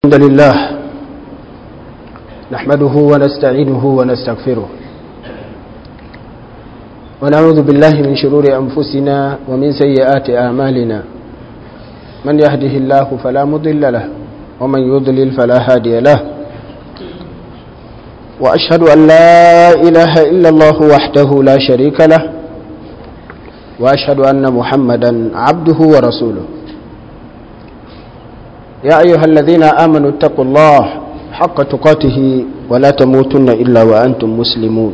الحمد لله نحمده ونستعينه ونستغفره ونعوذ بالله من شرور أنفسنا ومن سيئات أعمالنا من يهده الله فلا مضل له ومن يضلل فلا هادي له وأشهد أن لا إله إلا الله وحده لا شريك له وأشهد أن محمدا عبده ورسوله يا أيها الذين آمنوا اتقوا الله حق تقاته ولا تموتن إلا وأنتم مسلمون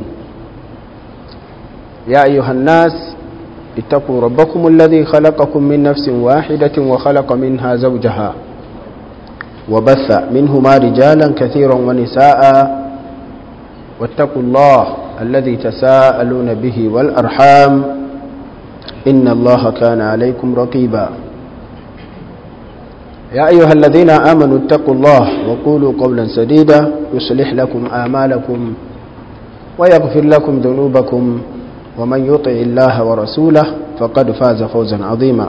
يا أيها الناس اتقوا ربكم الذي خلقكم من نفس واحدة وخلق منها زوجها وبث منهما رجالا كثيرا ونساء واتقوا الله الذي تساءلون به والأرحام إن الله كان عليكم رقيبا يا أيها الذين آمنوا اتقوا الله وقولوا قولا سديدا يصلح لكم آمالكم ويغفر لكم ذنوبكم ومن يطع الله ورسوله فقد فاز فوزا عظيما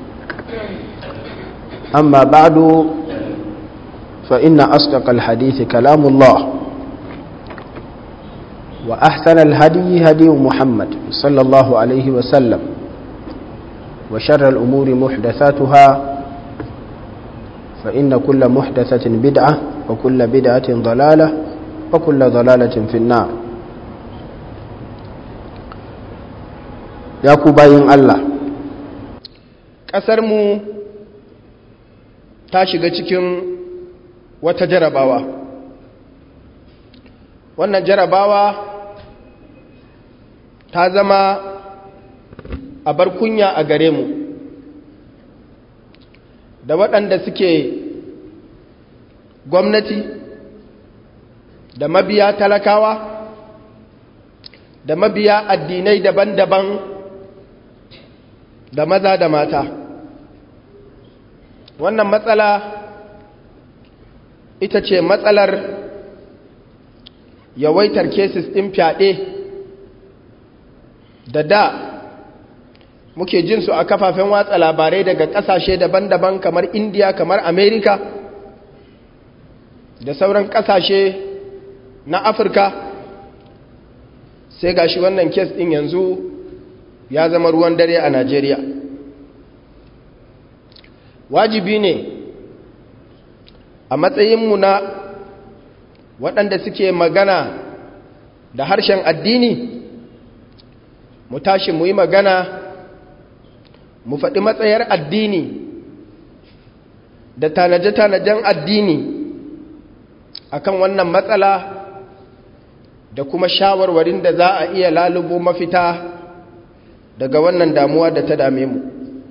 أما بعد فإن أصدق الحديث كلام الله وأحسن الهدي هدي محمد صلى الله عليه وسلم وشر الأمور محدثاتها فإن كل محدثة بدعة وكل بدعة ضلالة وكل ضلالة في النار ya ku bayin Allah ƙasarmu ta shiga cikin wata jarabawa wannan jarabawa ta zama abar kunya a gare mu da waɗanda suke gwamnati da mabiya talakawa da mabiya addinai daban-daban da maza da mata wannan matsala ita ce matsalar yawaitar cases ɗin fyaɗe da da muke jin su a kafafen watsa labarai daga ƙasashe daban-daban kamar indiya kamar amerika da sauran ƙasashe na afirka sai gashi wannan kes ɗin yanzu ya zama ruwan dare a Najeriya. Wajibi ne a matsayinmu na waɗanda suke magana da harshen addini mu tashi mu yi magana mu faɗi matsayar addini da tanaje-tanajen addini akan wannan matsala da kuma shawarwarin da za a iya lalubo mafita daga wannan damuwa da ta dame mu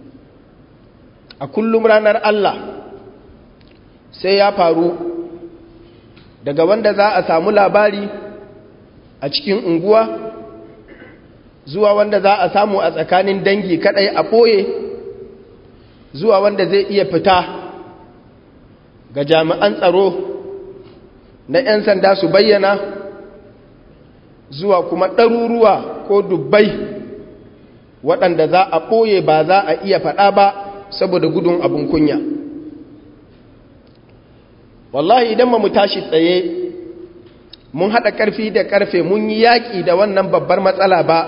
a kullum ranar Allah sai ya faru daga wanda za a samu labari a cikin unguwa zuwa wanda za a samu a tsakanin dangi kadai a ɓoye zuwa wanda zai iya fita ga jami'an tsaro na 'yan sanda su bayyana zuwa kuma ɗaruruwa ko dubbai waɗanda za a ɓoye ba za a iya faɗa ba saboda gudun abin kunya wallahi idan mu tashi tsaye mun haɗa ƙarfi da ƙarfe mun yi yaƙi da wannan babbar matsala ba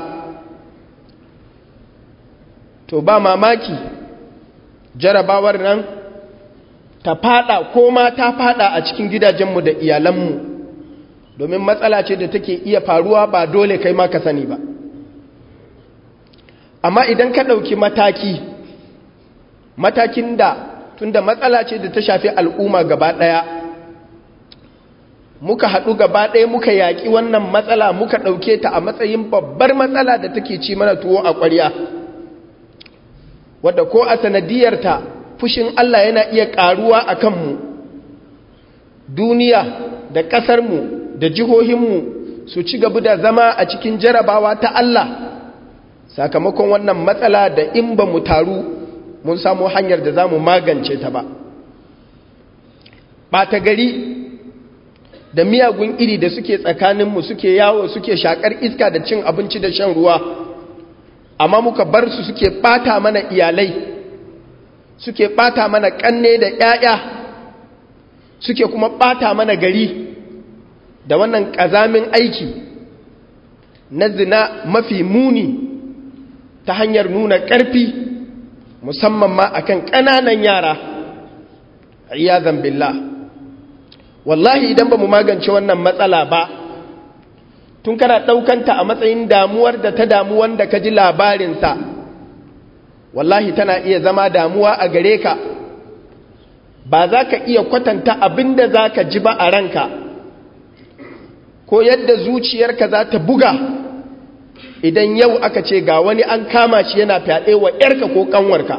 to ba mamaki jarabawar nan ta faɗa ko ma ta faɗa a cikin gidajenmu da iyalanmu domin matsala ce da take iya faruwa ba dole kai ma ka sani ba amma idan ka ɗauki mataki matakin da tunda matsala ce da ta shafi al'umma gaba ɗaya muka haɗu gaba ɗaya muka yaƙi wannan matsala muka ɗauke ta a matsayin babbar matsala da take ci mana tuwo a ƙwarya wadda ko a sanadiyarta fushin Allah yana iya ƙaruwa a kanmu duniya da ƙasarmu da jihohinmu su ci gaba da zama a cikin jarabawa ta Allah sakamakon wannan matsala da in ba mu taru mun samu hanyar da za mu magance ta ba ɓata gari da miyagun iri da suke tsakaninmu suke yawo suke shakar iska da cin abinci da shan ruwa amma muka bar su suke ɓata mana iyalai suke ɓata mana ƙanne da ‘ya'ya suke kuma ɓata mana gari da wannan ƙazamin aiki na zina mafi muni ta hanyar nuna ƙarfi musamman ma akan ƙananan yara iyazan billah wallahi idan ba mu magance wannan matsala ba tun kana ɗaukanta a matsayin damuwar da ta damu wanda ka ji labarinsa wallahi tana iya zama damuwa a gare ka ba za ka iya kwatanta abin da za ka ji ba a ranka ko yadda zuciyarka za ta buga idan yau aka ce ga wani an kama shi yana fyaɗe wa ‘yarka ko ƙanwarka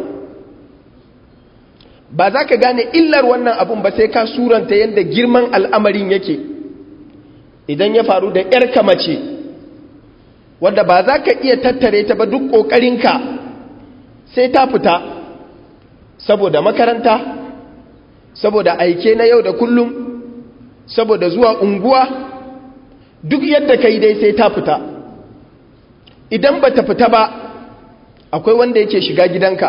ba za ka gane illar wannan abun ba sai ka suranta yadda girman al'amarin yake idan ya faru da ‘yarka mace wadda ba za ka iya tattare ta ba duk ƙoƙarinka sai ta fita saboda makaranta saboda aike na yau da kullum saboda zuwa unguwa duk yadda ka yi dai sai ta fita idan ba ta fita ba akwai wanda yake shiga gidanka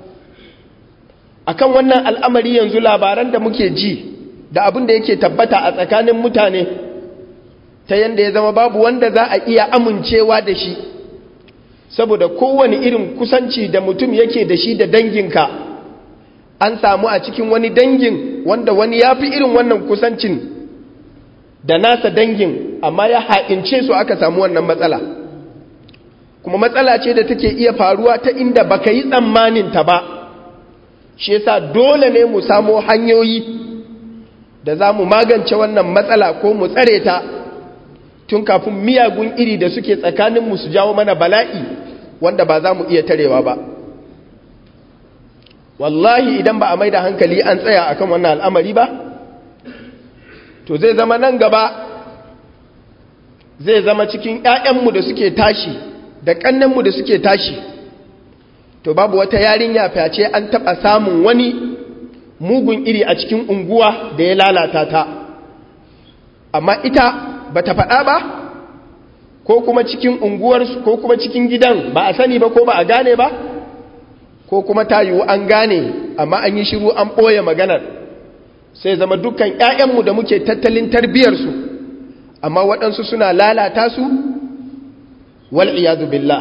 akan wannan al'amari yanzu labaran da muke ji da abin da yake tabbata a tsakanin mutane ta yanda ya zama babu wanda za a iya amincewa da shi saboda kowane irin kusanci da mutum yake da shi da danginka an samu a cikin wani dangin wanda wani ya fi irin wannan kusancin da nasa dangin amma ya ha'ince su aka samu wannan matsala kuma matsala ce da take iya faruwa ta inda baka yi tsammanin ta ba shi yasa dole ne mu samo hanyoyi da za mu magance wannan matsala ko mu tsare ta tun kafin miyagun iri da suke tsakaninmu su jawo mana bala'i wanda ba za mu iya tarewa ba wallahi idan ba a mai da hankali an tsaya akan wannan al'amari ba to zai zama nan gaba zai zama cikin ‘ya'yanmu da suke tashi da ƙannenmu da suke tashi to babu wata yarinya fyace an taɓa samun wani mugun iri a cikin unguwa da ya lalata ta amma ita ba ta faɗa ba ko kuma cikin unguwarsu ko kuma cikin gidan ba a sani ba ko ba a gane ba ko kuma ta yiwu an gane amma an yi shiru an ɓoye maganar sai zama dukkan ‘ya'yanmu da muke tattalin tarbiyarsu amma waɗansu suna lalata su wal'iyadu billah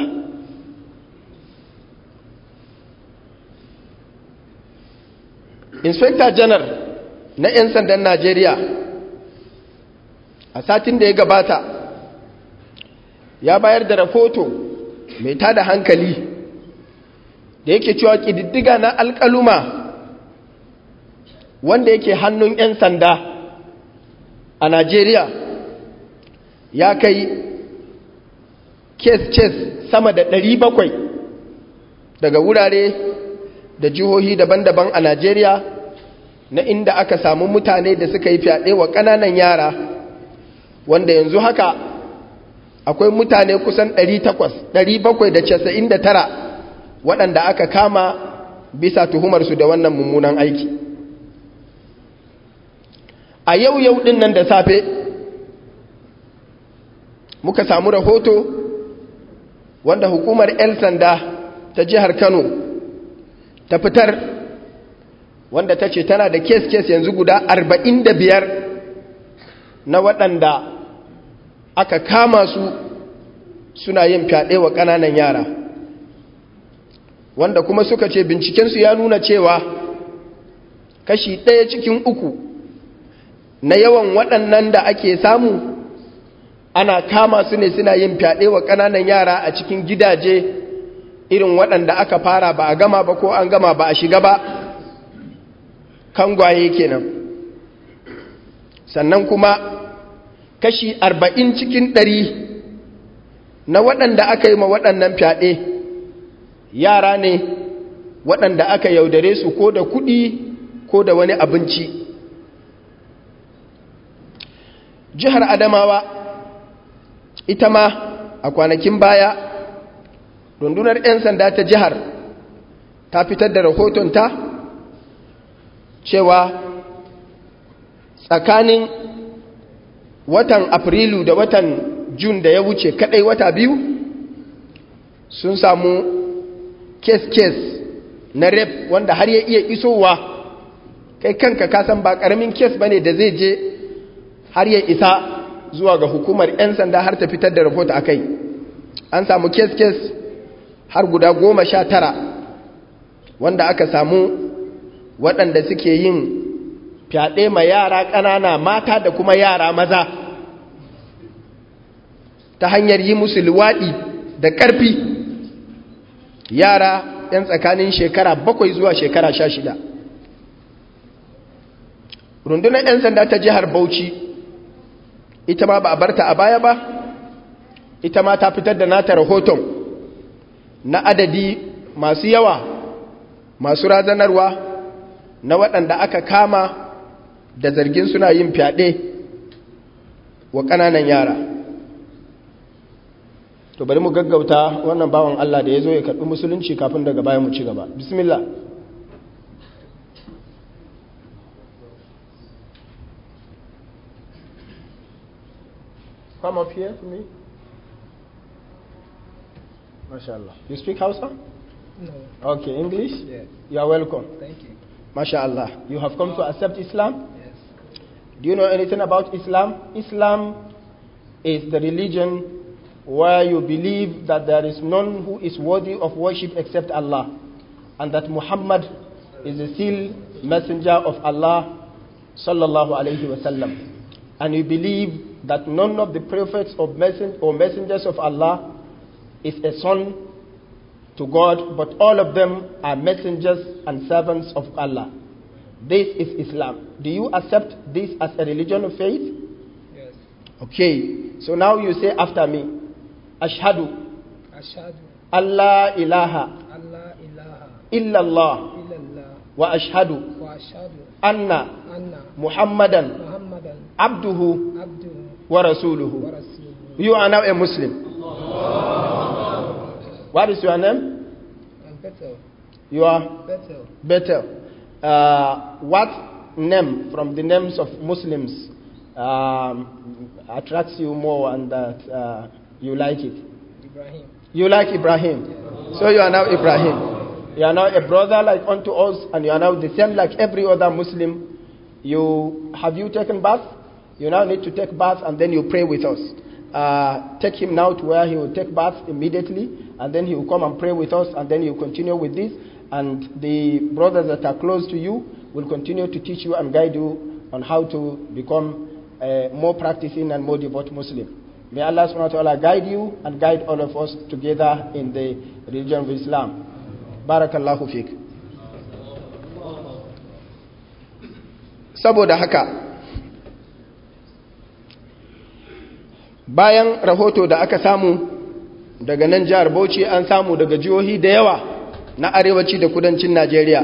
inspector janar na 'yan sandan najeriya a satin da ya gabata ya bayar da rahoto mai tada hankali da yake cewa ƙididdiga na alƙaluma wanda yake hannun 'yan sanda a Najeriya ya kai kes-kes sama da 700 daga wurare da jihohi daban-daban a Najeriya na inda aka samu mutane da suka yi fyaɗe wa ƙananan yara wanda yanzu haka akwai mutane kusan 799 waɗanda aka kama bisa tuhumarsu da wannan mummunan aiki a yau yau ɗin nan da safe muka samu rahoto wanda hukumar 'yan sanda ta jihar kano ta fitar wanda ta ce tana da kes-kes yanzu guda 45 na waɗanda aka kama su suna yin fyaɗe wa ƙananan yara wanda kuma suka ce bincikensu ya nuna cewa kashi ɗaya cikin uku na yawan waɗannan da ake samu ana kama su ne suna yin fyaɗe wa ƙananan yara a cikin gidaje irin waɗanda aka fara ba a gama ba ko an gama ba a shiga ba kangwaye kenan sannan kuma kashi arba'in cikin ɗari na waɗanda aka yi ma waɗannan fyaɗe yara ne waɗanda aka yaudare su ko da kuɗi ko da wani abinci jihar adamawa ita ma a kwanakin baya rundunar 'yan sanda ta jihar ta fitar da rahotonta cewa tsakanin watan afrilu da watan jun da ya wuce kadai wata biyu sun samu kes-kes na rep wanda har ya iya isowa kai kanka kasan ba ƙaramin kes ba ne da zai je har ya isa zuwa ga hukumar 'yan sanda har ta fitar da rahoto a kai an samu kes-kes har guda goma sha tara wanda aka samu waɗanda suke yin fyaɗe ma yara ƙanana mata da kuma yara maza ta hanyar yi musu luwaɗi da ƙarfi yara 'yan tsakanin shekara bakwai zuwa shekara sha shida rundunar 'yan sanda ta jihar bauchi ita ma ba a barta a baya ba ita ma ta fitar da nata rahoton na adadi masu yawa masu razanarwa na waɗanda aka kama da zargin suna yin fyaɗe wa ƙananan yara to bari mu gaggauta wannan bawan Allah da ya zo ya karɓi musulunci kafin daga baya mu ci gaba bismillah come up here to me mashallah you speak Hausa No. okay English Yes. you are welcome Thank you. mashallah you have come to accept Islam Yes. Do you know anything about Islam? Islam is the religion where you believe that there is none who is worthy of worship except Allah, and that Muhammad is the sealed messenger of Allah, sallallahu alaihi wasallam. And you believe that none of the prophets or, messen- or messengers of Allah is a son to God, but all of them are messengers and servants of Allah. This is Islam. Do you accept this as a religion of faith? Yes. Okay. So now you say after me, Ashhadu Ashhadu Allah ilaha Allah ilaha illallah illallah wa ashhadu wa ashhadu anna anna Muhammadan Muhammadan abduhu abduhu wa wa rasuluhu. rasuluhu. You are now a Muslim. What is your name? And Bethel. You are Bethel. Bethel. Uh, what name from the names of Muslims um, attracts you more and that uh, you like it? Ibrahim. You like Ibrahim. So you are now Ibrahim. You are now a brother like unto us, and you are now the same like every other Muslim. You have you taken bath? You now need to take bath and then you pray with us. Uh, take him now to where he will take bath immediately, and then he will come and pray with us, and then you continue with this. And the brothers that are close to you will continue to teach you and guide you on how to become a more practicing and more devout Muslim. May Allah subhanahu wa ta'ala guide you and guide all of us together in the religion of Islam. Barakallahu fik. Saboda haka, bayan rahoto da aka samu daga nan jihar Bauchi an samu daga jihohi da yawa na arewaci da kudancin Najeriya.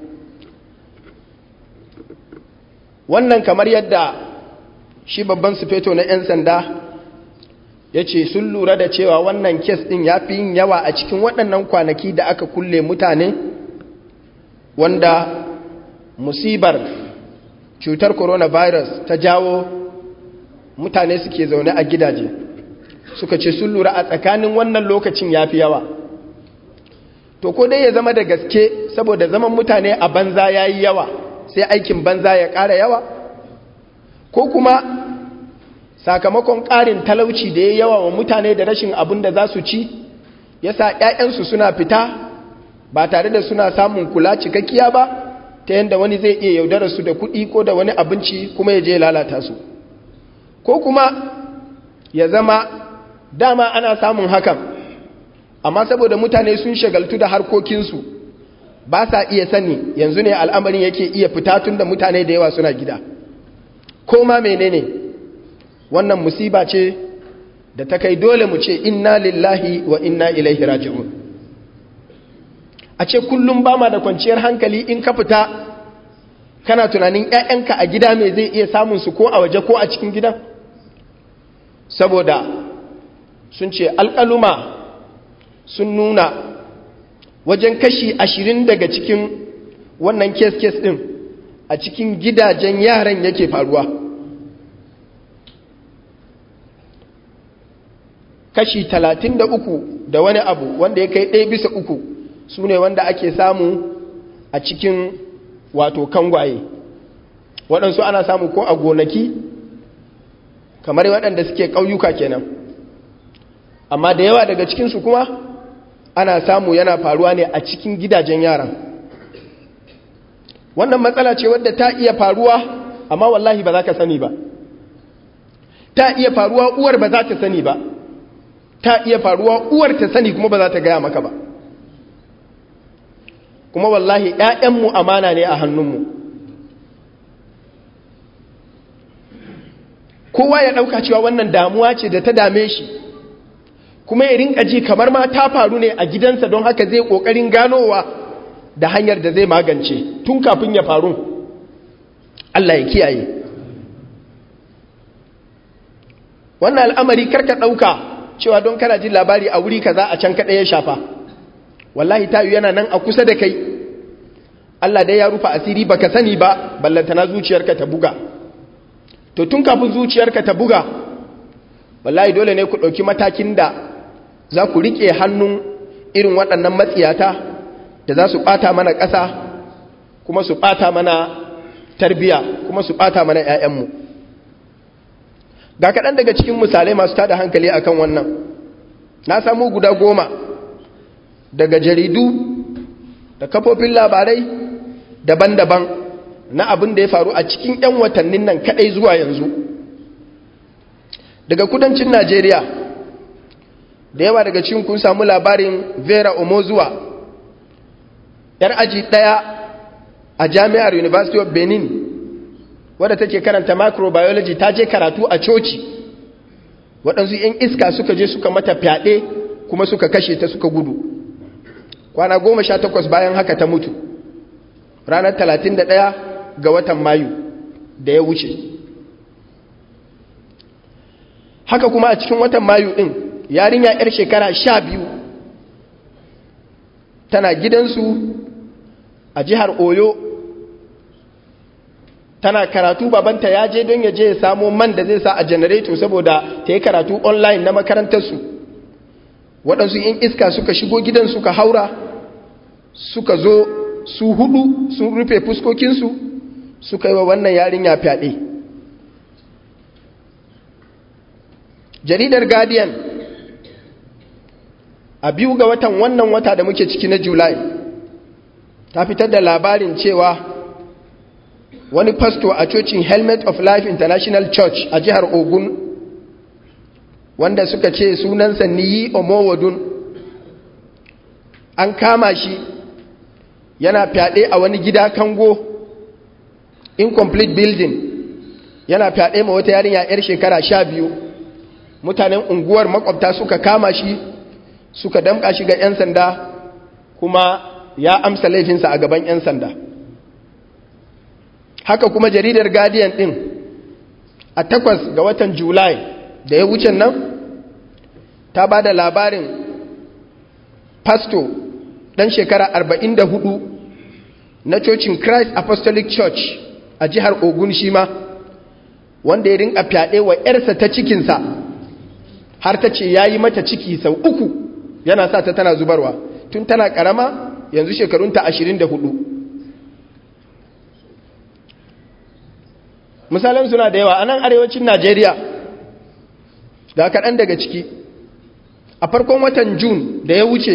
Wannan kamar yadda shi babban sufeto na 'yan sanda ya ce sun lura da cewa wannan kes ɗin ya fi yin yawa a cikin waɗannan kwanaki da aka kulle mutane wanda musibar cutar coronavirus ta jawo mutane suke zaune a gidaje suka ce sun lura a tsakanin wannan lokacin ya fi yawa to ko dai ya zama da gaske saboda zaman mutane a banza ya yi yawa sai aikin banza ya ƙara yawa ko kuma sakamakon ƙarin talauci da ya yawa wa mutane da rashin abin da za su ci ya sa ‘ya'yansu suna fita ba tare da suna samun kula cikakkiya ba ta yadda wani zai iya yaudara su da kuɗi ko da wani abinci kuma ya je lalata su ko kuma ya zama dama ana samun hakan amma saboda mutane sun shagaltu da harkokinsu ba sa iya sani yanzu ne al'amarin yake iya fita tun da mutane da yawa suna gida ko ma menene wannan musiba ce da ta kai dole mu ce inna lillahi wa inna ilaihi raji'un a ce kullum ba ma da kwanciyar hankali in ka fita kana tunanin 'ya'yanka a gida mai zai iya samun su ko a waje ko a cikin gidan saboda sun ce alƙaluma sun nuna wajen kashi ashirin daga cikin wannan kes-kes ɗin a cikin gidajen yaran yake faruwa kashi talatin da uku da wani abu wanda ya kai ɗaya bisa uku su ne wanda ake samu a cikin wato kangwaye waɗansu ana samu ko a gonaki kamar waɗanda suke ƙauyuka kenan amma da yawa daga cikinsu kuma ana samu yana faruwa ne a cikin gidajen yaran wannan matsala ce wadda ta iya faruwa amma wallahi ba za ka sani ba ta iya faruwa uwar ba za ta sani ba ta iya faruwa uwar ta sani kuma ba za ta gaya maka ba kuma wallahi ‘ya'yanmu amana ne a hannunmu kowa ya ɗauka cewa wannan damuwa ce da ta dame shi kuma ya rinka ji kamar ma ta faru ne a gidansa don haka zai ƙoƙarin ganowa da hanyar da zai magance tun kafin ya faru Allah ya kiyaye wannan al'amari karka ɗauka cewa don kana jin labari a wuri kaza a can kaɗai ya shafa wallahi tayu yana nan a kusa da kai Allah dai ya rufa asiri baka sani ba ballantana zuciyarka ta buga to tun kafin zuciyarka ta buga wallahi dole ne ku ɗauki matakin da za ku riƙe hannun irin waɗannan matsiyata da za su ɓata mana ƙasa kuma su ɓata mana tarbiya kuma su ɓata mana 'ya'yanmu ga kaɗan daga cikin misalai masu tada hankali akan wannan na samu guda goma daga jaridu da kafofin labarai daban-daban na abin da ya faru a cikin 'yan watannin nan kadai zuwa yanzu daga kudancin najeriya da yawa daga cikin kun samu labarin vera omozuwa yar aji daya a jami'ar university of benin wadda take karanta microbiology ta je karatu a coci waɗansu 'yan iska suka je suka mata fyaɗe kuma suka kashe ta suka gudu kwana goma sha takwas bayan haka ta mutu ranar talatin da ɗaya ga watan mayu da ya wuce haka kuma a cikin watan mayu ɗin yarinya 'yar shekara sha biyu tana gidansu a jihar oyo tana karatu babanta ya je don ya je ya samo man da zai sa a janareto saboda ta yi karatu online na makarantarsu waɗansu yin iska suka shigo gidan suka haura suka zo su hudu sun rufe fuskokinsu suka yi wa wannan yarinya fyaɗe jaridar guardian a biyu ga watan wannan wata da muke ciki na july ta fitar da labarin cewa wani pastor a cocin helmet of life international church a jihar ogun wanda suka ce sunansa niyi omowodun an kama shi yana fyaɗe a wani gida kango incomplete building yana fyaɗe ma wata yarinya 'yar shekara sha biyu mutanen unguwar makwabta suka kama shi suka damƙa shi ga 'yan sanda kuma ya amsa laifinsa a gaban 'yan sanda haka kuma jaridar guardian ɗin a takwas ga watan july da ya wuce nan ta ba da labarin pastor ɗan shekara 44 na cocin christ apostolic church a jihar ogun shi ma wanda ya rinka fyaɗe wa 'yarsa ta cikinsa har ta ce ya yi mata ciki sau uku yana sa ta tana zubarwa tun tana ƙarama yanzu shekarunta 24 misalan suna da yawa a nan arewacin najeriya ga kaɗan daga ciki a farkon watan jun da ya wuce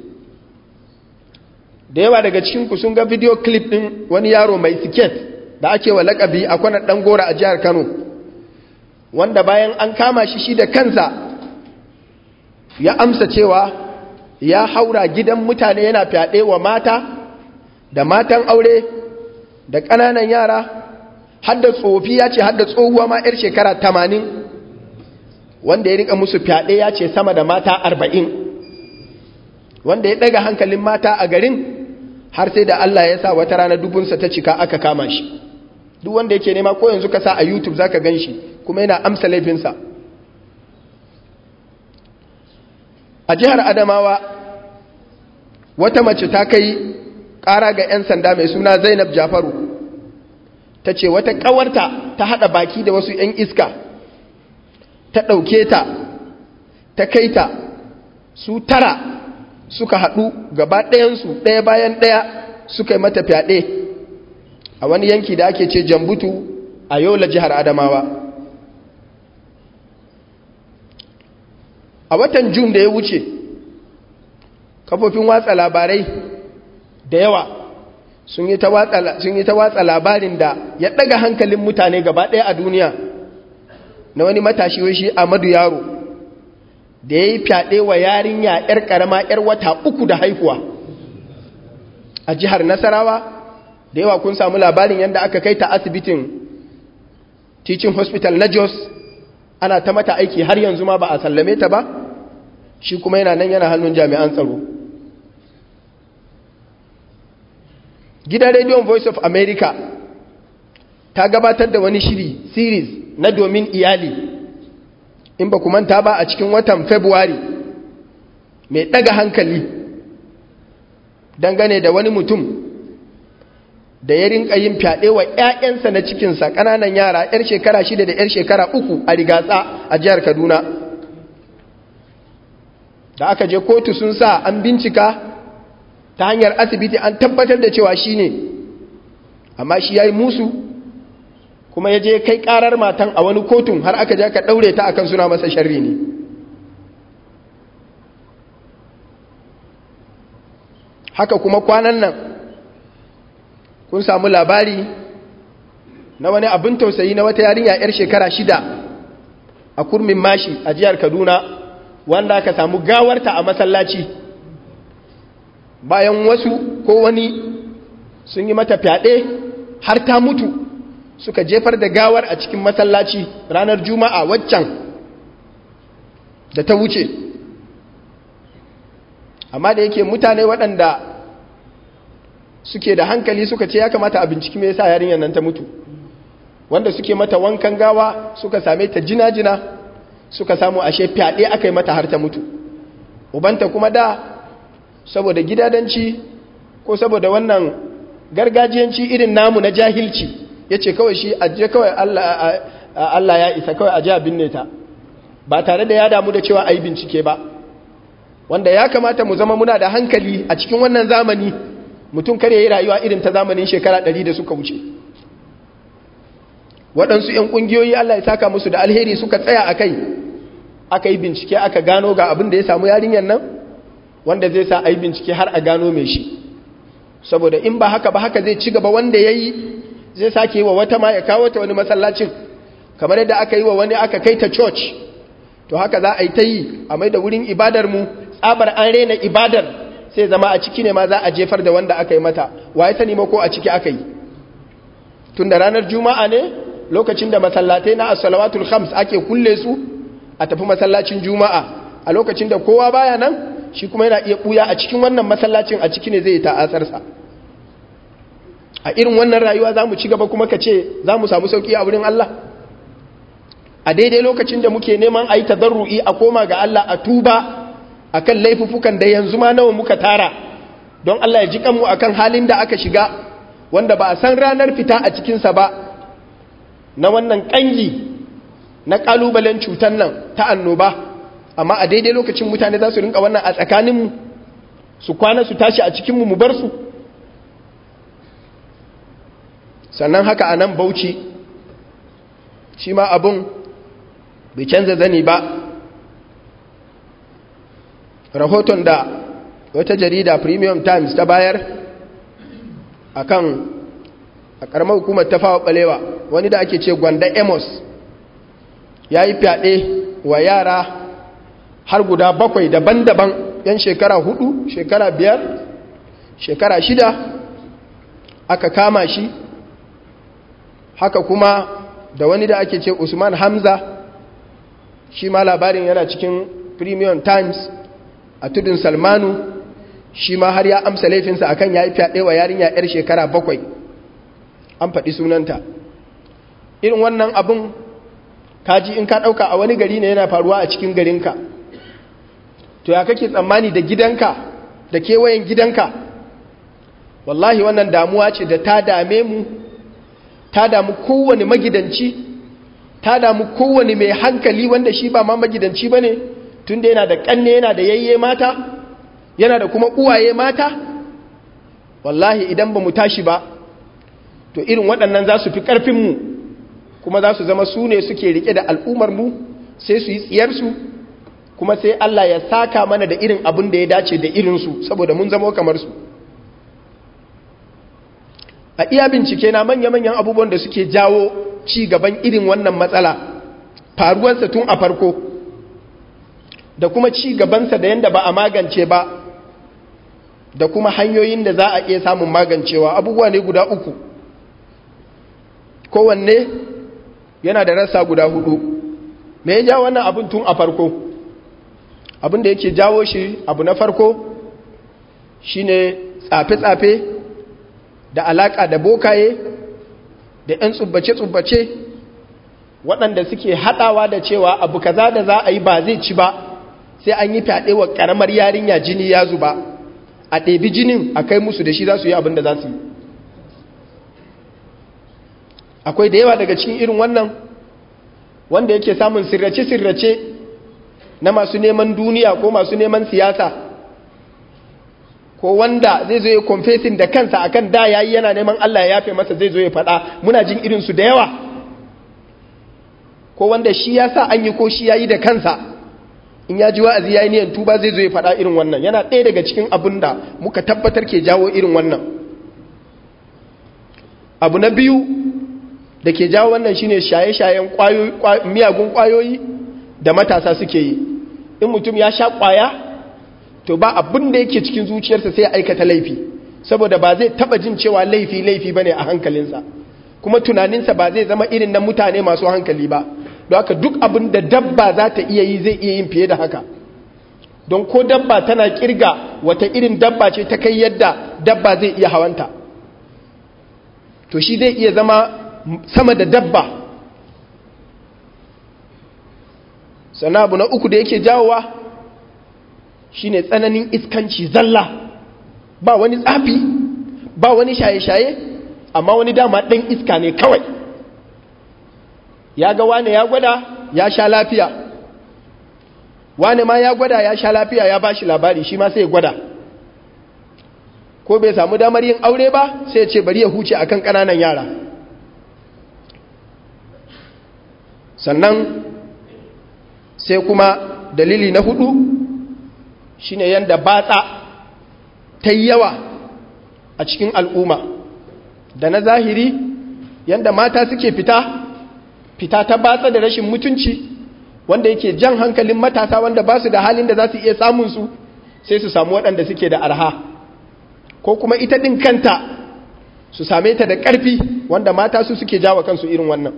da yawa daga cikinku sun ga video clip ɗin wani yaro mai siket da ake wa lakabi a kwanar ɗan gora a jihar kano wanda bayan an kama shi shi da kansa ya amsa cewa ya haura gidan mutane yana fyaɗe wa mata da matan aure da ƙananan yara hadda tsofi ya ce hadda tsohuwa ma 'yar shekara tamanin wanda ya rika musu fyaɗe ya ce sama da mata arba'in wanda ya ɗaga hankalin mata a garin har sai da Allah ya sa wata rana dubunsa ta cika aka kama shi duk wanda yake nema ko yanzu ka sa a youtube za ka gan shi kuma yana amsa laifinsa a jihar adamawa wata mace ta kai ƙara ga 'yan sanda mai suna zainab jafaru ta ce wata ƙawarta ta haɗa baki da wasu 'yan iska ta ɗauke ta ta kai ta su tara suka haɗu gaba ɗayansu ɗaya bayan ɗaya suka yi mata fyaɗe a wani yanki da ake ce jambutu a yola jihar adamawa a watan jun da ya wuce kafofin watsa labarai da yawa sun yi ta watsa labarin da ya daga hankalin mutane gaba ɗaya a duniya na wani matashi wai shi Amadu Yaro da ya yi fyaɗe wa yarinya 'yar ƙarama 'yar wata uku da haihuwa a jihar Nasarawa da yawa kun samu labarin yadda aka kai ta asibitin teaching hospital na Jos ana ta mata aiki har yanzu ma ba a sallame ta ba shi kuma yana nan yana hannun jami'an tsaro gidan rediyon voice of america ta gabatar da wani shiri series na domin iyali in ba manta ba a cikin watan february mai daga hankali dangane da wani mutum da ya rinka yin fyaɗe wa 'ya'yansa na cikinsa ƙananan yara 'yar shekara shida da 'yar shekara uku a rigatsa a jihar kaduna da aka je kotu sun sa an bincika ta hanyar asibiti an tabbatar da cewa shi ne amma shi ya yi musu kuma ya je kai karar matan a wani kotun har aka ja ka ɗaure ta akan suna masa sharri ne haka kuma kwanan nan kun samu labari na wani abin tausayi na wata yarinya 'yar shekara shida a kurmin mashi a jihar kaduna wanda aka samu gawarta a masallaci bayan wasu ko wani sun yi mata fyaɗe har ta mutu suka jefar da gawar a cikin masallaci ranar juma'a waccan da ta wuce amma da yake mutane waɗanda suke da hankali suka ce ya kamata a binciki me yasa yarinyar nan ta mutu wanda suke mata wankan gawa suka same ta jina-jina suka samu ashe fyaɗe aka yi mata har ta mutu ubanta kuma da saboda gidadanci ko saboda wannan gargajiyanci irin namu na jahilci ya ce kawai shi ajiye kawai Allah ya isa kawai ajiye binne ta ba tare da ya damu da cewa a yi bincike ba wanda ya kamata mu zama muna da hankali a cikin wannan zamani mutum kare yi rayuwa irin ta zamanin shekara ɗari da suka wuce waɗansu 'yan ƙungiyoyi Allah ya saka musu da alheri suka tsaya a kai aka yi bincike aka gano ga abin da ya samu yarinyar nan wanda zai sa a yi bincike har a gano mai shi saboda in ba haka ba haka zai ci gaba wanda ya yi zai sake yi wa wata ma ya kawo ta wani masallacin kamar yadda aka yi wa wani aka kai ta church to haka za a yi ta yi a mai da wurin ibadar mu tsabar an rena ibadar sai zama a ciki ne ma za a jefar da wanda aka yi mata wa ya sani ma ko a ciki aka yi tun da ranar juma'a ne lokacin da masallatai na as-salawatul khams ake kulle su a tafi masallacin juma'a a lokacin da kowa baya nan shi kuma yana iya buya a cikin wannan masallacin a ciki ne zai ta'asarsa a irin wannan rayuwa za mu ci gaba kuma ka ce za mu samu sauƙi a wurin Allah a daidai lokacin da muke neman a yi tadarru'i a koma ga Allah a tuba a kan laifufukan da yanzu ma nawa muka tara don Allah ya ji kanmu a kan halin da aka shiga wanda ba a san ranar fita a cikinsa ba na wannan ƙangi na ƙalubalen cutar nan ta annoba amma a daidai lokacin mutane za su rinka wannan a tsakaninmu su kwana su tashi a cikinmu mu bar su sannan haka a nan bauchi shi ma abin bai canza zani ba rahoton da wata jarida premium times ta bayar akan a karamar hukumar ta fawa balewa wani da ake ce gwanda amos ya yi fyaɗe wa yara har guda bakwai daban-daban yan shekara hudu shekara biyar shekara shida aka kama shi haka kuma da wani da ake ce usman hamza shi ma labarin yana cikin premium times a tudun salmanu shi ma har ya amsa laifinsa akan ya yi fyaɗe wa yarinya 'yar shekara bakwai an faɗi sunanta irin wannan abin kaji in ka ɗauka a wani gari ne yana faruwa a cikin garinka to ya kake tsammani da gidanka da kewayen gidanka wallahi wannan damuwa ce da ta dame mu ta damu kowane magidanci ta damu kowane mai hankali wanda shi ba ma magidanci ba ne tun da yana da ƙanne yana da yayye mata yana da kuma uwaye mata wallahi idan ba mu tashi ba to irin waɗannan za su fi ƙarfinmu kuma za su zama su ne suke rike da al'ummarmu sai su yi tsiyarsu kuma sai Allah ya saka mana da irin abin da ya dace da irinsu saboda mun zama kamar su a iya bincike na manya-manyan abubuwan da suke jawo ci gaban irin wannan matsala faruwarsa tun a farko da kuma ci gabansa da yadda ba a magance ba da kuma hanyoyin da za a iya samun magancewa abubuwa ne guda uku kowanne yana da rasa guda hudu me ya ja wannan abin tun a farko abin da yake jawo shi abu na farko shine tsafe-tsafe da alaka da bokaye da 'yan tsubbace-tsubbace waɗanda suke haɗawa da cewa abu kaza da za a yi ba zai ci ba sai an yi fyaɗe wa ƙaramar yarinya jini ya zuba a ɗebi jinin a kai musu da shi za su yi abin da za su yi akwai da yawa daga cikin irin wannan wanda yake samun sirrace-sirrace na masu neman duniya ko masu neman siyasa ko wanda zai zo ya confessing da kansa akan da yayi yana neman Allah ya yafe masa zai zo ya faɗa muna jin irin su da yawa ko wanda shi ya sa an yi ko shi yayi da kansa in ya ji wa'azi yayi niyan tuba zai zo ya faɗa irin wannan yana ɗaya daga cikin abin da muka tabbatar ke jawo irin wannan abu na biyu da ke jawo wannan shine shaye-shayen miyagun kwayoyi da matasa suke yi in mutum ya sha kwaya to ba abin da yake cikin zuciyarsa sai ya aikata laifi saboda ba zai taba jin cewa laifi laifi bane a hankalinsa kuma tunaninsa ba zai zama irin na mutane masu hankali ba don haka duk abin da dabba za ta iya yi zai iya yin fiye da haka don ko dabba tana kirga wata irin dabba ce ta kai yadda dabba zai iya hawanta to shi zai iya zama sama da dabba sannan abu na uku da yake jawowa shine tsananin iskanci zalla ba wani tsafi ba wani shaye-shaye amma wani dama ɗan iska ne kawai ya ga wane ya gwada ya sha lafiya wane ma ya gwada ya sha lafiya ya ba shi labari shi ma sai ya gwada ko bai samu damar yin aure ba sai ya ce bari ya huce akan ƙananan yara sannan sai kuma dalili na hudu shine yanda batsa ta yawa a cikin al'umma da na zahiri yanda mata suke fita fita ta batsa da rashin mutunci wanda yake jan hankalin matasa wanda ba su da halin da za su iya samunsu sai su samu waɗanda suke da arha ko kuma ita ɗin kanta su same ta da ƙarfi wanda mata su suke jawa kansu irin wannan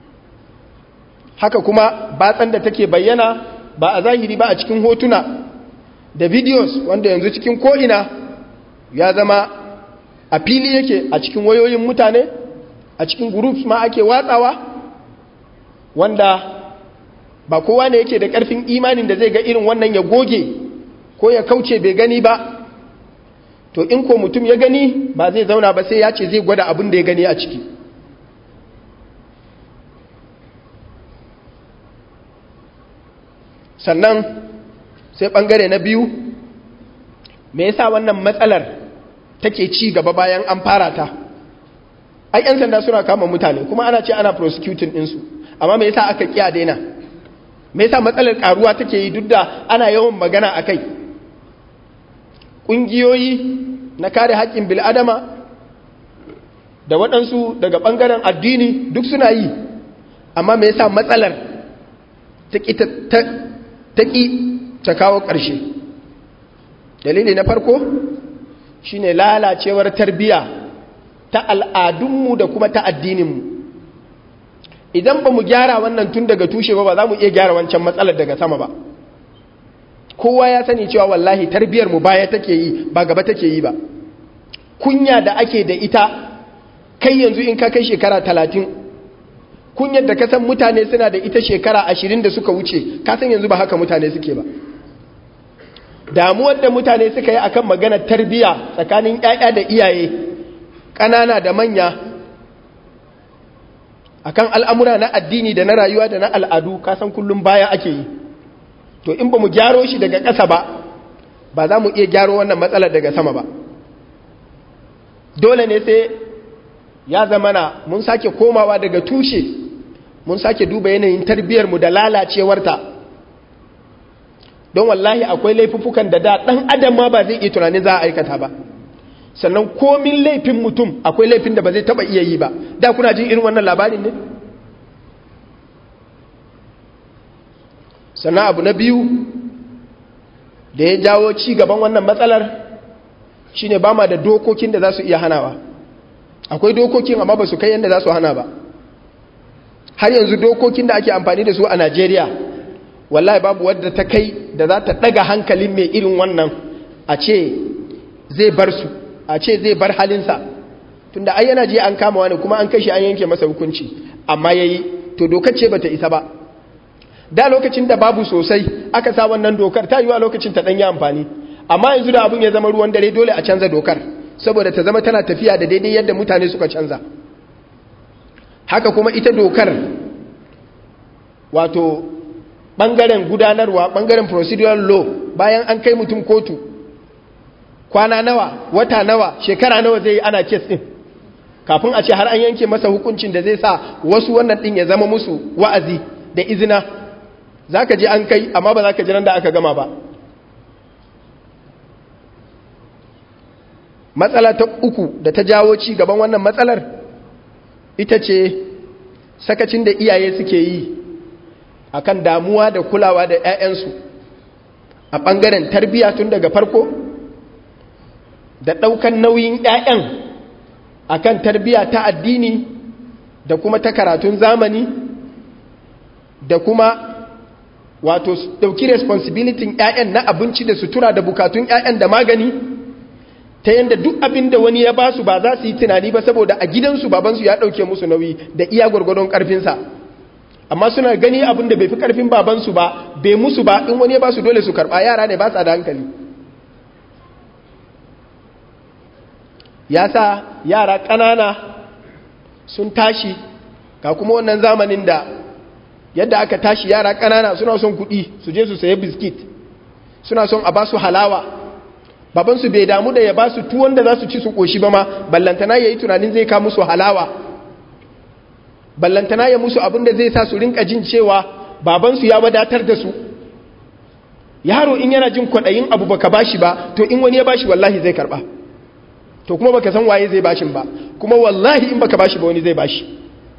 haka kuma batsan da take bayyana ba a zahiri ba a cikin hotuna da videos wanda yanzu cikin ko'ina ya zama a fili yake a cikin wayoyin mutane a cikin groups ma ake watsawa wanda ba kowa ne yake da ƙarfin imanin da zai ga irin wannan ya goge ko ya kauce bai gani ba to in ko mutum ya gani ba zai zauna ba sai ya ce zai gwada abin da ya gani a ciki sannan sai ɓangare na biyu me yasa wannan matsalar take ci gaba bayan an fara ta ai 'yan sanda suna kama mutane kuma ana ce ana prosecuting ɗinsu amma me yasa aka kiya daina me yasa matsalar karuwa take yi duk da ana yawan magana a kai ƙungiyoyi na kare haƙƙin bil'adama da waɗansu daga ɓangaren addini duk suna yi amma me yasa matsalar ta ƙi ta kawo ƙarshe dalili na farko shine lalacewar tarbiya ta al'adunmu da kuma ta addininmu idan ba mu gyara wannan tun daga tushe ba ba za mu iya gyara wancan matsalar daga sama ba kowa ya sani cewa wallahi tarbiyar mu baya take yi ba gaba take yi ba kunya da ake da ita kai yanzu in ka kai shekara talatin kunyar da kasan mutane suna da ita shekara ashirin da suka wuce kasan yanzu ba haka mutane suke ba damuwar da mutane suka yi akan maganar tarbiya tsakanin 'ya'ya da iyaye ƙanana da manya akan al'amura na addini da na rayuwa da na al'adu kasan kullum baya ake yi to in ba mu gyaro shi daga ƙasa ba ba za mu iya gyaro wannan matsalar daga sama ba dole ne sai ya zamana mun sake komawa daga tushe mun sake duba yanayin tarbiyyarmu da lalacewarta don wallahi akwai laifuffukan da da ɗan adam ma ba zai iya tunanin za a aikata ba sannan komin laifin mutum akwai laifin da ba zai taba iya yi ba da kuna jin irin wannan labarin ne sannan abu na biyu da ya jawo ci gaban wannan matsalar shine ba ma da dokokin da za su iya hanawa akwai dokokin amma ba su kai yadda za su hana ba har yanzu dokokin da ake amfani da su a najeriya wallahi babu wadda ta kai da za ta daga hankalin mai irin wannan a ce zai bar su a ce zai bar halinsa tunda ai yana je an kama wani kuma an kashi an yanke masa hukunci amma yayi to dokar ce bata isa ba da lokacin da babu sosai aka sa wannan dokar ta yiwa lokacin ta yi amfani amma yanzu da abun ya zama ruwan dare dole a canza dokar saboda ta zama tana tafiya da daidai yadda mutane suka canza haka kuma ita dokar wato bangaren gudanarwa bangaren procedural law bayan an kai mutum kotu kwana nawa wata nawa shekara nawa zai yi ana kes din kafin a ce har an yanke masa hukuncin da zai sa wasu wannan din ya zama musu wa'azi da izina za ka je an kai amma ba za ka jiran da aka gama ba matsala ta uku da ta jawo ci gaban wannan matsalar ita ce sakacin da iyaye suke yi akan damuwa da kulawa da 'ya'yansu a ɓangaren tarbiyya tun daga farko da ɗaukan nauyin 'ya'yan akan tarbiyya ta addini da kuma ta karatun zamani da kuma wato ɗauki responsibility 'ya'yan na abinci da sutura da bukatun 'ya'yan da magani ta yadda duk abin da wani ya basu ba za su yi tunani ba saboda a gidansu babansu ya ɗauke musu nauyi da iya gwargwadon ƙarfinsa amma suna gani abin da bai fi ƙarfin babansu ba bai musu ba in wani ya basu dole su karɓa yara ne ba sa da hankali ya sa yara ƙanana sun tashi ga kuma wannan zamanin da yadda aka tashi yara ƙanana suna son kuɗi su je su saye biskit suna son a ba su halawa babansu bai damu da ya ba su tuwon da za su ci su ƙoshi ba ma ballantana ya yi tunanin zai ka musu halawa ballantana ya musu abin da zai sa su rinka jin cewa babansu ya wadatar da su yaro in yana jin kwaɗayin abu baka bashi ba to in wani ya bashi wallahi zai karɓa to kuma baka san waye zai bashin ba kuma wallahi in baka bashi ba wani zai bashi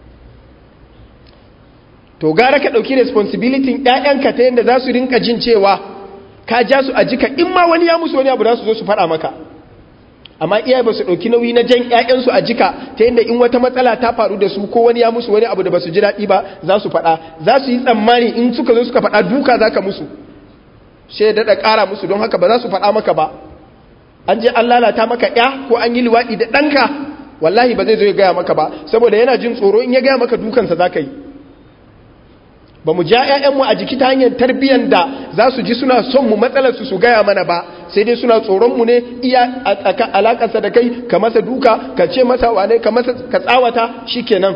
to gara ka ɗauki responsibility ƴaƴanka ta yadda za su rinka jin cewa ka ja su a jika in ma wani ya musu wani abu za su zo su faɗa maka amma iyaye ba su ɗauki nauyi na jan ƴaƴansu a jika ta yadda in wata matsala ta faru da su ko wani ya musu wani abu da ba su ji daɗi ba za su faɗa za su yi tsammani in suka zo suka faɗa duka za ka musu sai ya daɗa ƙara musu don haka ba za su faɗa maka ba an je an lalata maka ƴa ko an yi liwaɗi da ɗanka wallahi ba zai zo ya gaya maka ba saboda yana jin tsoro in ya gaya maka dukansa za ka yi ba mu ja 'ya'yanmu a jiki ta hanyar tarbiyyar da za su ji suna son mu matsalarsu su gaya mana ba sai dai suna tsoronmu ne iya alakarsa da kai ka masa duka ka ce masa wane ka masa ka tsawata shi kenan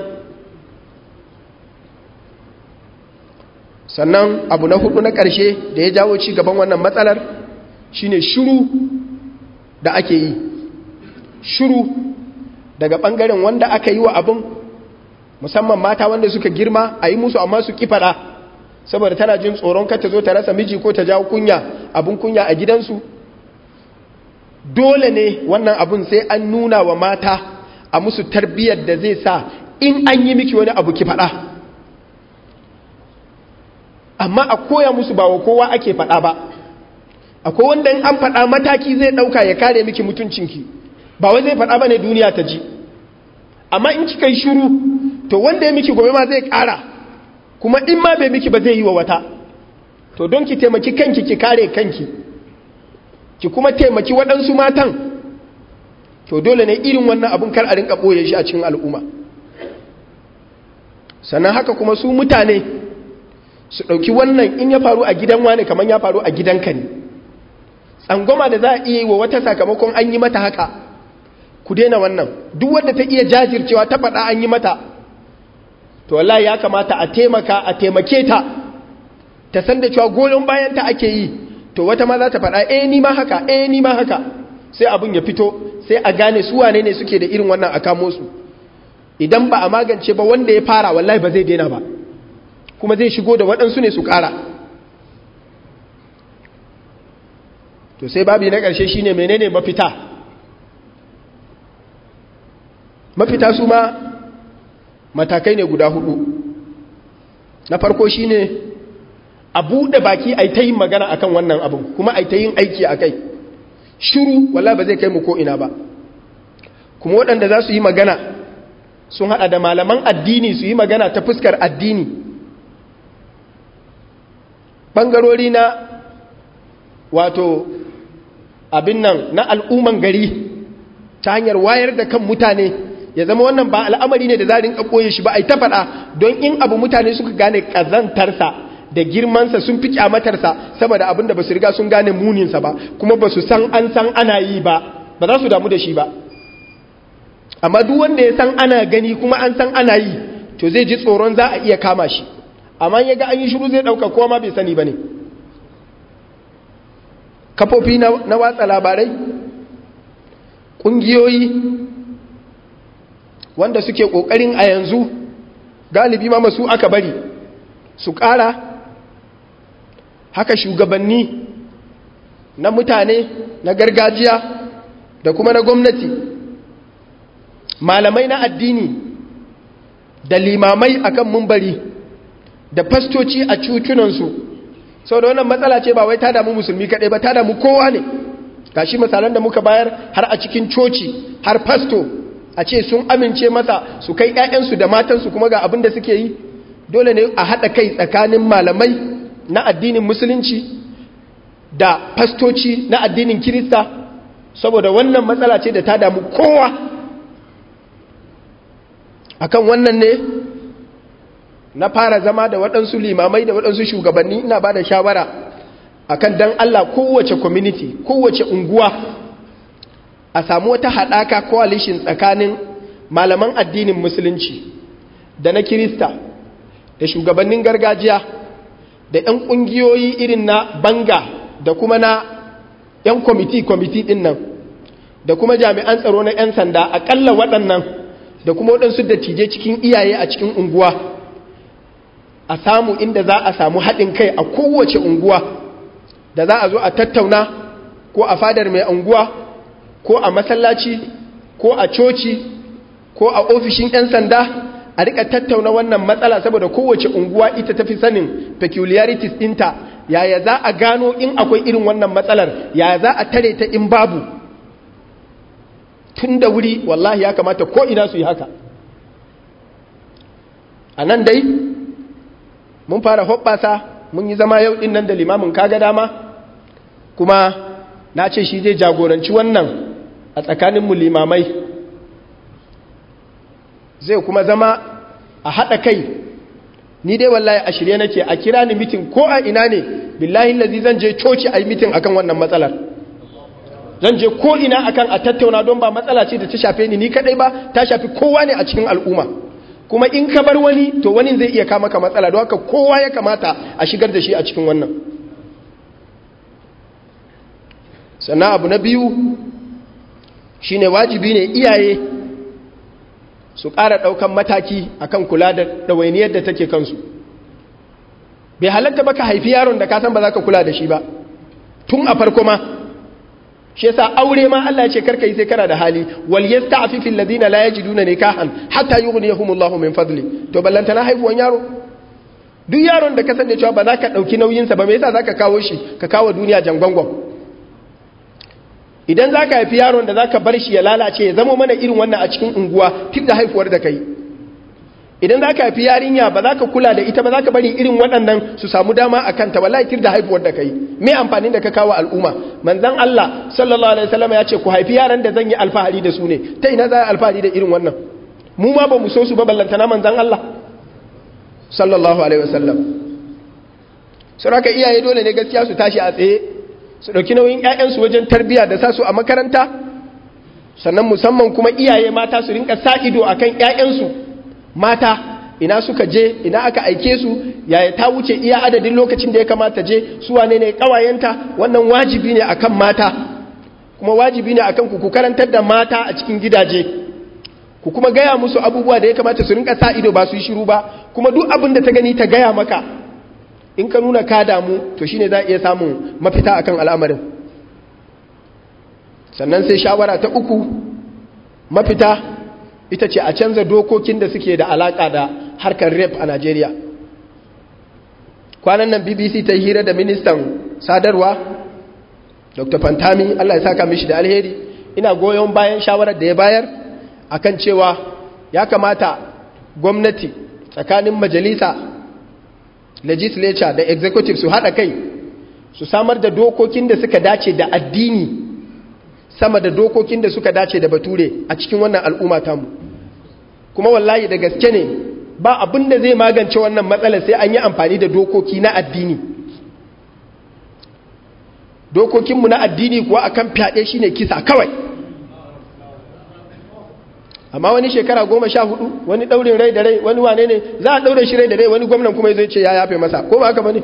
sannan abu na hudu na ƙarshe da ya jawo ci gaban wannan matsalar shine shiru da ake yi shiru daga ɓangaren wanda aka yi wa abin musamman mata wanda suka girma a yi musu amma su kifada saboda tana jin tsoron ka ta zo ta rasa miji ko ta jawo kunya abun kunya a gidansu dole ne wannan abun sai an nuna wa mata a musu tarbiyyar da zai sa in an yi miki wani abu ki fada amma a koya musu ba wa kowa ake fada ba akwai wanda in an fada mataki zai dauka ya kare miki mutuncinki ba wai zai fada bane duniya ta ji amma in kika yi shiru to wanda ya miki gobe ma zai ƙara kuma in ma bai miki ba zai yi wa wata to don ki taimaki kanki ki kare kanki ki kuma taimaki waɗansu matan to dole ne irin wannan abun kar a rinka ɓoye shi a cikin al'umma sannan haka kuma su mutane su ɗauki wannan in ya faru a gidan wani kamar ya faru a gidanka ne tsangwama da za a iya yi wa wata sakamakon an yi mata haka ku daina wannan duk wanda ta iya jajircewa ta faɗa an yi mata to wallahi ya kamata a taimaka a taimake ta ta san da cewa goyon bayan ta ake yi to wata ma za ta faɗa eh ni ma haka eh ni ma haka sai abun ya fito sai a gane su wane ne suke da irin wannan a kamo su idan ba a magance ba wanda ya fara wallahi ba zai daina ba kuma zai shigo da waɗansu ne su ƙara to sai babi na ƙarshe shine menene mafita mafita su ma matakai ne guda hudu na farko shine a buɗe baki a ta yin magana akan wannan abin kuma a ta yin aiki a kai shiru walla ba zai kai mu ko'ina ba kuma waɗanda za su yi magana sun haɗa da malaman addini su yi magana ta fuskar addini ɓangarori na wato abin nan na al'umman gari ta hanyar wayar da kan mutane ya zama wannan ba al'amari ne da za rinka ɓoye shi ba a yi ta faɗa don in abu mutane suka gane ƙazantarsa da girmansa sun fi kyamatarsa saboda abin da ba su riga sun gane muninsa ba kuma ba su san an san ana yi ba ba za su damu da shi ba amma duk wanda ya san ana gani kuma an san ana yi to zai ji tsoron za a iya kama shi amma ya ga an yi shiru zai ɗauka kowa ma bai sani ba ne kafofi na watsa labarai ƙungiyoyi wanda suke ƙoƙarin a yanzu galibi ma masu aka bari su ƙara haka shugabanni na mutane na gargajiya da kuma na gwamnati malamai na addini da limamai akan mumbari da fastoci a cucunansu sau da wannan matsala ce ba wai ta damu musulmi kaɗai ba ta damu kowa ne gashi misalan da muka bayar har a cikin coci har fasto a ce sun amince masa su kai 'ya'yansu da matansu kuma ga abin da suke yi dole ne a haɗa kai tsakanin malamai na addinin musulunci da fastoci na addinin kirista saboda wannan matsala ce da ta damu kowa akan wannan ne na fara zama da waɗansu limamai da waɗansu shugabanni ina ba da shawara akan dan Allah kowace community kowace unguwa a samu wata haɗaka coalition tsakanin malaman addinin musulunci da na kirista da shugabannin gargajiya da 'yan ƙungiyoyi irin na banga da kuma na 'yan kwamiti-kwamiti ɗin nan da kuma jami'an tsaro na 'yan sanda aƙalla waɗannan da kuma waɗansu dattijai cikin iyaye a cikin unguwa a samu inda za a samu haɗin kai a kowace unguwa da za a zo a tattauna ko a fadar mai unguwa ko a masallaci ko a coci ko a ofishin 'yan sanda a rika tattauna wannan matsala saboda kowace unguwa ita tafi sanin peculiarities ɗinta yaya za a gano in akwai irin wannan matsalar yaya za a tare ta in babu tun da wuri wallahi ya kamata ko ina su yi haka a nan dai mun fara hoɓɓasa mun yi zama yau ɗin nan da limamin kaga dama kuma na ce shi zai jagoranci wannan a tsakaninmu limamai zai kuma zama a haɗa kai ni dai wallahi a shirye nake a kira ni mitin ko a ina ne billahi lazi zan je coci a yi mitin akan wannan matsalar zan je ko ina akan a tattauna don ba matsala ce da ta shafe ni ni kadai ba ta shafi kowa ne a cikin al'umma kuma in ka bar wani to wani zai iya kama ka matsala don haka kowa ya kamata a shigar da shi a cikin wannan sannan abu na biyu shine wajibi ne iyaye su ƙara ɗaukan mataki akan kula da ɗawainiyar da take kansu bai halatta ba ka haifi yaron da ka san ba za ka kula da shi ba tun a farko ma shi yasa aure ma Allah ya ce karka yi sai kana da hali wal yasta'fifu alladhina la yajiduna nikahan hatta yughniyahumullahu min fadli to ballanta na haifuwan yaro duk yaron da ka san da cewa ba za ka dauki nauyin sa ba me yasa zaka kawo shi ka kawo duniya jangwangwan idan zaka haifi yaron da zaka bar shi ya lalace ya zama mana irin wannan a cikin unguwa tun da haifuwar da kai idan za ka haifi yarinya ba za ka kula da ita ba za ka bari irin waɗannan su samu dama a kanta wallahi tir da haifuwar da kai me amfanin da ka kawo al'umma manzan Allah sallallahu alaihi wasallam ya ce ku haifi yaran da zan yi alfahari da su ne ta ina za a alfahari da irin wannan mu ma ba mu so su ba ballantana manzan Allah sallallahu alaihi wasallam saboda iyaye dole ne gaskiya su tashi a tsaye su dauki nauyin ƴaƴansu wajen tarbiyya da sa su a makaranta sannan musamman kuma iyaye mata su rinka sa ido akan ƴaƴansu mata ina suka je ina aka aike su yaya ta wuce iya adadin lokacin da ya kamata je su wane ne kawayenta wannan wajibi ne akan mata kuma wajibi ne akan ku ku karantar da mata a cikin gidaje ku kuma gaya musu abubuwa da ya kamata su rinka sa ido ba su yi shiru ba kuma duk abin da ta gani ta gaya maka in ka nuna ka damu to shine za a iya samun mafita akan al'amarin sannan sai shawara ta uku mafita ita ce a canza dokokin da suke da alaka da harkar rep a Najeriya kwanan nan BBC ta hira da ministan sadarwa Dr. Fantami Allah ya saka mishi da alheri ina goyon bayan shawarar da ya bayar akan cewa ya kamata gwamnati tsakanin majalisa legislature da executive su haɗa kai su samar da dokokin da suka dace da addini sama da dokokin da suka dace da bature a cikin wannan al'umma tamu kuma wallahi da gaske ne ba abin da zai magance wannan matsalar sai an yi amfani da dokoki na addini dokokinmu na addini kuwa akan fyaɗe shine kisa kawai amma wani shekara goma sha hudu wani daurin rai da rai wani wane ne za a daure shi rai da rai wani gwamnan kuma zai ce ya yafe masa ko ba haka ba ne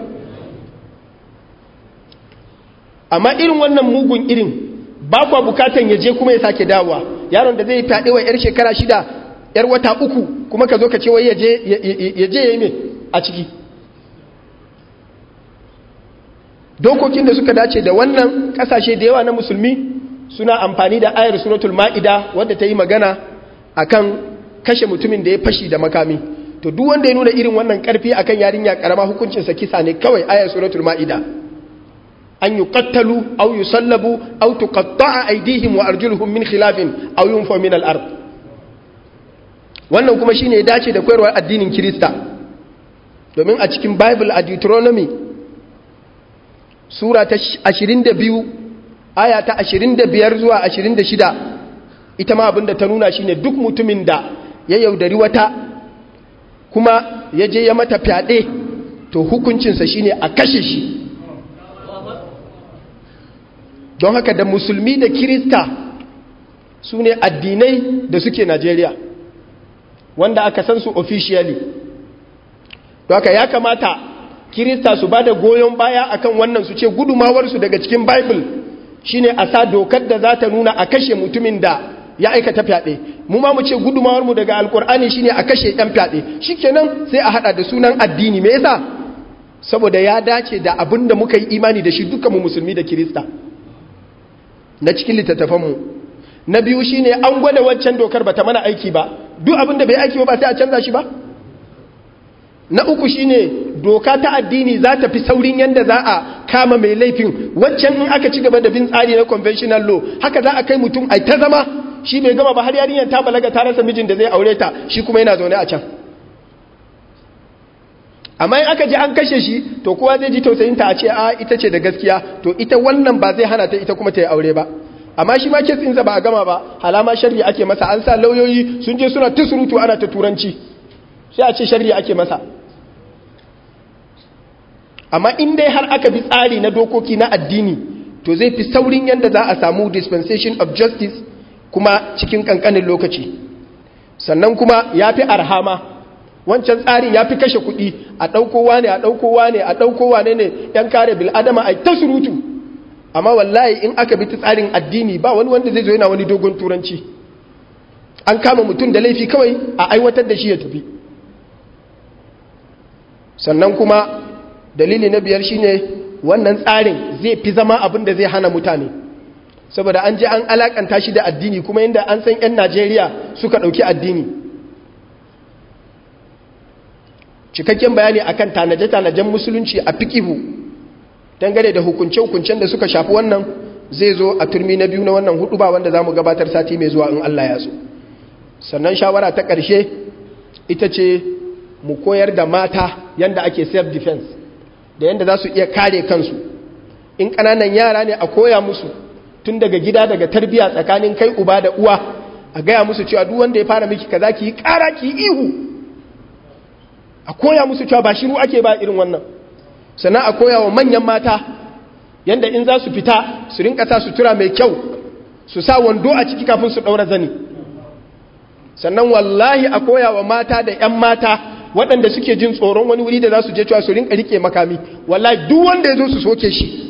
amma irin wannan mugun irin ba kwa bukatan ya je kuma ya sake dawowa yaron da zai fyaɗe wa 'yar shekara shida 'yar wata uku kuma ka zo ka ce wai ya je ya yi mai a ciki dokokin da suka dace da wannan kasashe da yawa na musulmi suna amfani da ayar suratul ma'ida wadda ta yi magana akan kashe mutumin da ya fashi da makami to duk wanda ya nuna irin wannan karfi akan yarinya karama hukuncinsa kisa ne kawai ayar suratul ma'ida an yuqattalu aw yusallabu aw tuqatta'a aydihim wa arjuluhum min khilafin aw yunfa min al-ard wannan kuma shine ya dace da koyarwar addinin Kirista domin a cikin Bible a Deuteronomy sura ta 22 aya ta 25 zuwa 26 ita ma abinda ta nuna shine duk mutumin da ya yaudari wata kuma ya je ya mata fyaɗe to hukuncinsa shine a kashe shi don haka da musulmi da kirista su ne addinai da suke najeriya wanda aka san su officially don haka ya kamata kirista su ba da goyon baya akan wannan su ce gudumawarsu daga cikin bible shine a sa dokar da za ta nuna a kashe mutumin da ya aikata fyaɗe mu ma mu ce gudumawarmu daga alkur'ani shine a kashe ɗan fyaɗe shikenan sai a haɗa da sunan addini me yasa saboda ya dace da abin da muka yi imani da shi dukkan mu musulmi da kirista na cikin littattafanmu na biyu shine an gwada waccan dokar bata mana aiki ba duk abin da bai aiki ba sai a canza shi ba na uku shine doka ta addini za ta fi saurin yadda za a kama mai laifin waccan in aka ci gaba da bin tsari na conventional law haka za a kai mutum ai ta zama shi bai gama ba har yarinyar ta balaga ta rasa mijin da zai aure ta shi kuma yana zaune a can amma in aka ji an kashe shi to kowa zai ji tausayin ta a ce a ita ce da gaskiya to ita wannan ba zai hana ta ita kuma ta yi aure ba amma shi ma kesinsa ba a gama ba halama shari'a ake masa an sa lauyoyi sun je suna ta surutu ana ta turanci sai a ce shari'a ake masa amma in dai har aka bi tsari na dokoki na addini to zai fi saurin yadda za a samu dispensation of justice kuma cikin kankanin lokaci sannan kuma ya fi arhama wancan tsarin ya fi kashe kuɗi a ɗaukowa ne a ɗaukowa ne a ɗaukowa ne ne ‘yan kare bil'adama a ta surutu amma wallahi in aka bi ta tsarin addini ba wani wanda zai zo yana wani dogon turanci an kama mutum da laifi kawai a aiwatar da shi ya tafi sannan kuma dalili na biyar shine wannan tsarin zai fi zama abin da zai hana mutane saboda an je an alakanta shi da addini kuma inda an san 'yan najeriya suka ɗauki addini cikakken bayani akan tanaje-tanajen musulunci a fikihu dangane da hukunce-hukuncen da suka shafi wannan zai zo a turmi na biyu na wannan hudu ba wanda za mu gabatar sati mai zuwa in Allah ya so sannan shawara ta ƙarshe ita ce mu koyar da mata yadda ake self-defense da yadda za su iya kare kansu in ƙananan yara ne a koya musu tun daga gida daga tarbiya tsakanin kai uba da uwa a gaya musu cewa duk wanda ya fara miki kaza ki yi ƙara ki yi ihu a koya musu cewa ba shiru ake ba irin wannan sannan a koya wa manyan mata yadda in za su fita su rinka sa sutura mai kyau su sa wando a ciki kafin su ɗaura zani sannan wallahi a koya wa mata da 'yan mata waɗanda suke jin tsoron wani wuri da za su je cewa su rinka rike makami wallahi duk wanda ya zo su soke shi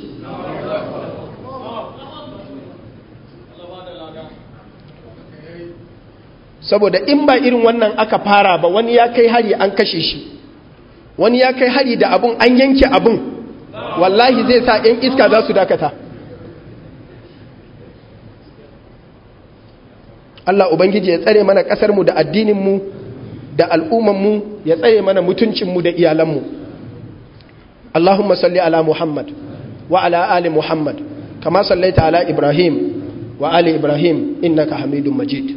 saboda in ba irin wannan aka fara ba wani ya kai hari an kashe shi wani ya kai hari da abun an yanke abun wallahi zai sa 'yan iska za su dakata Allah Ubangiji ya tsare mana ƙasarmu da addininmu da al'ummanmu ya tsare mana mutuncinmu da iyalanmu Allahumma salli ala Muhammad wa ala ali Muhammad kama sallaita ala Ibrahim wa ali Ibrahim innaka hamidun majid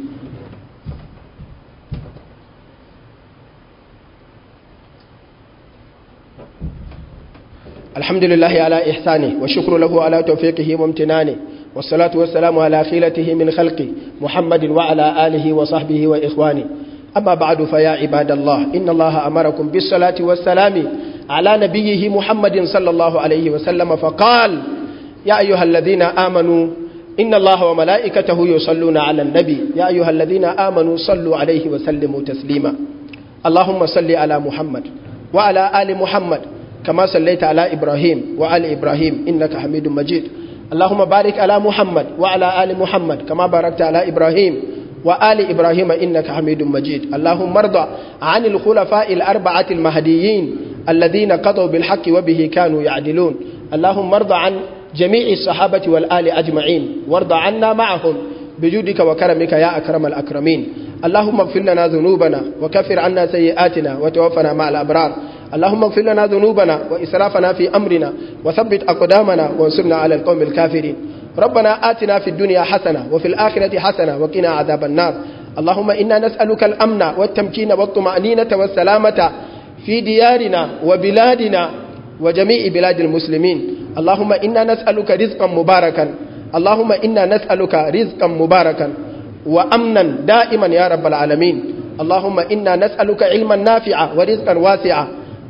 الحمد لله على إحسانه والشكر له على توفيقه وامتنانه والصلاة والسلام على خيلته من خلقه محمد وعلى آله وصحبه وإخوانه أما بعد فيا عباد الله إن الله أمركم بالصلاة والسلام على نبيه محمد صلى الله عليه وسلم فقال يا أيها الذين آمنوا إن الله وملائكته يصلون على النبي يا أيها الذين آمنوا صلوا عليه وسلموا تسليما اللهم صل على محمد وعلى آل محمد كما صليت على إبراهيم وعلى إبراهيم إنك حميد مجيد اللهم بارك على محمد وعلى آل محمد كما باركت على إبراهيم وآل إبراهيم إنك حميد مجيد اللهم ارضى عن الخلفاء الأربعة المهديين الذين قضوا بالحق وبه كانوا يعدلون اللهم ارضى عن جميع الصحابة والآل أجمعين وارضى عنا معهم بجودك وكرمك يا أكرم الأكرمين اللهم اغفر لنا ذنوبنا وكفر عنا سيئاتنا وتوفنا مع الأبرار اللهم اغفر لنا ذنوبنا وإسرافنا في أمرنا وثبت أقدامنا وانصرنا على القوم الكافرين ربنا آتنا في الدنيا حسنة وفي الآخرة حسنة وقنا عذاب النار اللهم إنا نسألك الأمن والتمكين والطمأنينة والسلامة في ديارنا وبلادنا وجميع بلاد المسلمين اللهم إنا نسألك رزقا مباركا اللهم إنا نسألك رزقا مباركا وأمنا دائما يا رب العالمين اللهم إنا نسألك علما نافعا ورزقا واسعا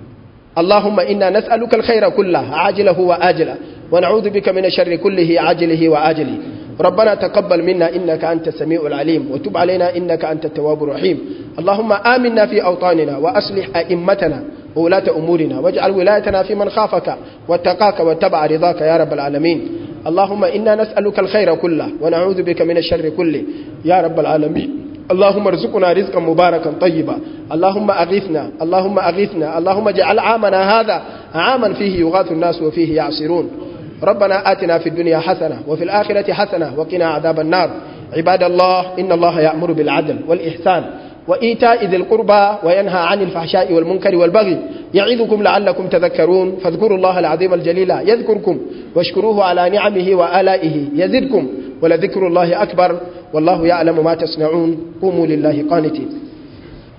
اللهم إنا نسألك الخير كله عاجله وآجله ونعوذ بك من الشر كله عاجله وآجله ربنا تقبل منا إنك أنت السميع العليم وتب علينا إنك أنت التواب الرحيم اللهم آمنا في أوطاننا وأصلح أئمتنا وولاة أمورنا واجعل ولايتنا في من خافك واتقاك واتبع رضاك يا رب العالمين اللهم إنا نسألك الخير كله ونعوذ بك من الشر كله يا رب العالمين اللهم ارزقنا رزقا مباركا طيبا اللهم أغثنا اللهم أغثنا اللهم اجعل عامنا هذا عاما فيه يغاث الناس وفيه يعصرون ربنا آتنا في الدنيا حسنة وفي الآخرة حسنة وقنا عذاب النار عباد الله إن الله يأمر بالعدل والإحسان وإيتاء ذي القربى وينهى عن الفحشاء والمنكر والبغي يعظكم لعلكم تذكرون فاذكروا الله العظيم الجليل يذكركم واشكروه على نعمه وآلائه يزدكم ولذكر الله أكبر والله يعلم ما تصنعون قوموا لله قانتين